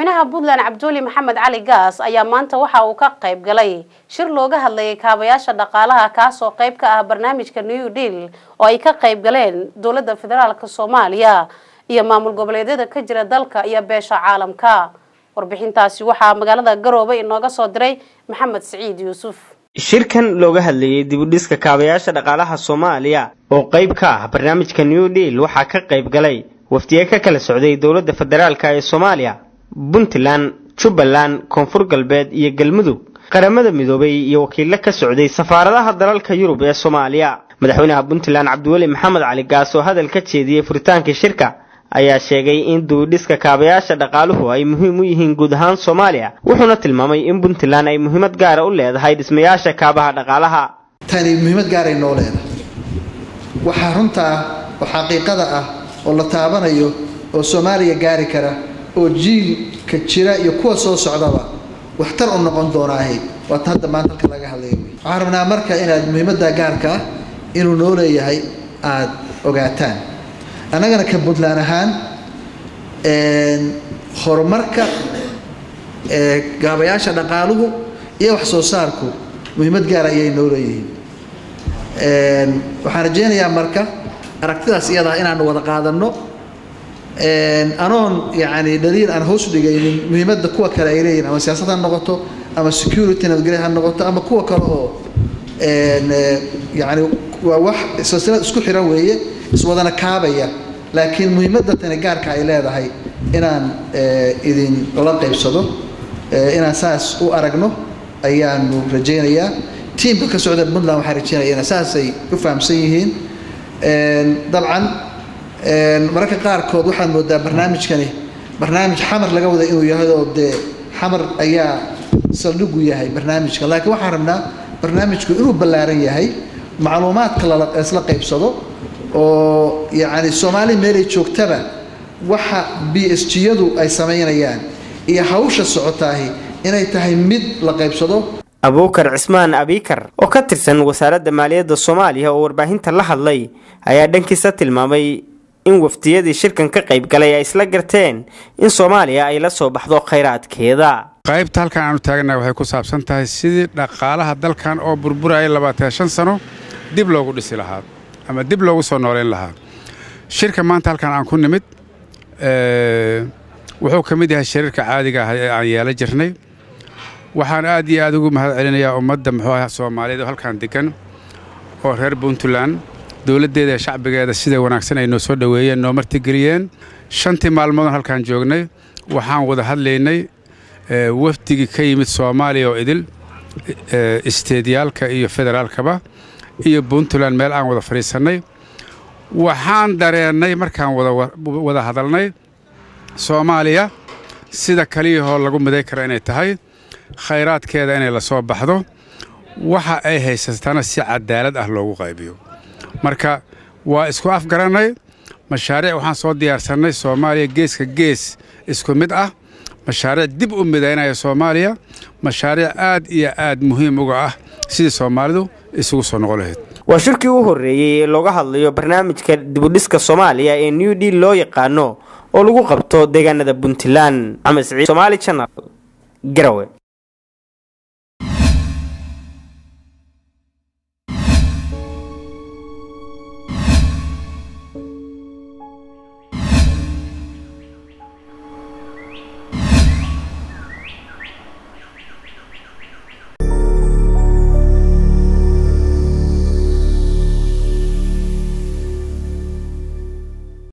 madaxweynaha puntland cabduuli maxamed cali gaas ayaa maanta waxa uu ka qayb galay shir looga hadlayay kaabayaasha dhaqaalaha kaasoo qayb ka ah barnaamijka new deal oo ay ka qayb galeen dowladda federaalk soomaaliya iyo maamul goboleedyada ka jira dalka iyo beesha caalamka warbixintaasi waxaa magaalada garoobe inooga soo diray maxamed siciid yuusuf shirkan looga hadlayay dibudhiska kaabayaasha dhaqaalaha soomaaliya oo qayb ka ah barnaamijka new deal waxaa ka qayb galay wafdiye ka kala socday dowladda federaalka ee soomaaliya puntland jubbaland koonfur galbeed iyo galmudug qaramada midoobay iyo wakiilo ka socday safaaradaha dalalka yurub ee soomaaliya madaxweynaha puntland cabdiweli maxamed cali gaas oo hadal ka jeediyey furitaankii shirka ayaa sheegay in dibudhiska kaabayaasha dhaqaaluhu ay muhiim u yihiin guud ahaan soomaaliya wuxuuna tilmaamay in puntland ay muhiimad gaara u leedahay dhismayaasha kaabaha dhaqaalaha tani muhiimad gaaray noo leedahay waxaa runta ah oo xaqiiqada ah oo la taabanayo oo soomaaliya gaari kara oo jiilka jira iyo kuwa soo socdaba waxtar u noqon doonaahay waata hadda maanta halka laga hadlaya wey waxaan rabnaa marka inaad muhiimadda gaarka ah inuu noo leeyahay aada ogaataan annagana ka puntland ahaan horumarka gaabayaasha dhaqaaluhu iyo wax soo saarku muhiimad gaara ayay noo leeyihiin waxaan rajaynayaa marka aragtidaas iyadaa inaanu wada qaadanno anoon yacni dhaliil aan hoos dhigaynin muhiimadda kuwa kale ay leeyihin ama siyaasad ha noqoto ama security nabadgelya ha noqoto ama kuwa kale oo yacni waa wax silsilad isku xiran weeye iswadana kaabaya laakiin muhiimadda tani gaarka ay leedahay inaan idin la qaybsado inaan saas u aragno ayaanu rajaynayaa tiimka ka socda puntland waxaan rajaynaya ina saasay u fahamsan yihiin dabcan mararka qaarkood waxaad moodaa barnaamijkani barnaamij xamar laga wada inuu yahay oo dee xamar ayaa saldhigu yahay barnaamijka laakiin waxaan rabnaa barnaamijku inuu ballaaran yahay macluumaadka laisla qaybsado oo yacni soomaali meelay joogtaba waxa b s g-yadu ay samaynayaan iyo hawsha socotaahi inay tahay mid la qaybsado abuukar cismaan abiikar oo ka tirsan wasaaradda maaliyadda soomaaliya oo warbaahinta la hadlay ayaa dhankiisa tilmaamay in wafdiyadii shirkan ka qayb galay ay isla garteen in soomaaliya ay la soo baxdo khayraadkeeda qaybta halkan aanu taaganahay waxay ku saabsan tahay sidii dhaqaalaha dalkan oo burburaya labaatan shan sano dib loogu dhisi lahaa ama dib loogu soo nooleyn lahaa shirka maanta halkan aan ku nimid wuxuu ka mid yahay shariirka caadiga ah ee aan yeela jirnay waxaan aad iyo aad ugu mahad celinayaa ummadda muxuu ah soomaaliyeed oo halkan degan oo reer puntland dowladdeeda ee shacbigeeda sida wanaagsan ay noo soo dhoweeyeen noo martigeliyeen shantii maalmoodon halkaan joognay waxaan wada hadlaynay wafdigii ka yimid soomaaliya oo idil isteediyaalka iyo federaalkaba iyo puntland meel aan wada fadhiisannay waxaan dareennay markaan wada hadalnay soomaaliya sida kaliyahoo lagu miday kara inay tahay khayraadkeeda inay la soo baxdo waxa ay haysatana si cadaalad ah loogu qaybiyo marka waa isku afgarannay mashaariic waxaan soo diyaarsannay soomaaliya geeska gees isku mid ah mashaariic dib u midaynaya soomaaliya mashaariic aad iyo aad muhiim uga ah sidii soomaalidu isugu soo noqon lahayd waa shirkii u horreeyey ee looga hadlayo barnaamijka dibudhiska soomaaliya ee new deal loo yaqaano oo lagu qabto deegaanada puntland maxamed siciid somaali channel garawe